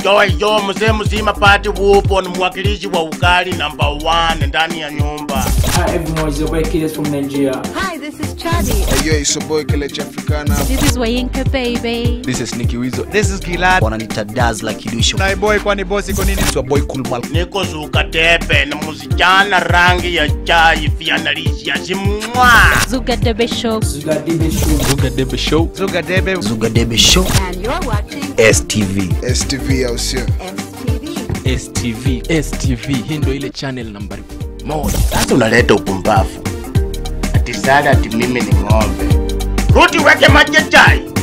Yo, yo, mzee mzima pati wupo ni mwakilishi wa ugali number one ndani ya nyumba. Hi everyone, it's your boy Kids from Nigeria. Hi, this is Chadi. Hey, yo, it's your boy Kelechi Africana. This is Wayinka Baby. This is Nicky Wizo. This is Gilad. wananita Dazla Kidusho. Na boy kwani bosi iko nini? It's your boy Kulmal. Niko zuka tepe na msichana rangi ya chai fianalisha simwa. Zuga Debe Show. Zuga Dibe Show. Zuga Debe Show. Zuga Debe. Zuga Debe Show. And you're watching STV. STV au sio? STV. STV. STV hii ndio ile channel nambari moja. Sasa unaleta upumbavu. Ati sada ati mimi ni ng'ombe. Rudi weke maji ya chai.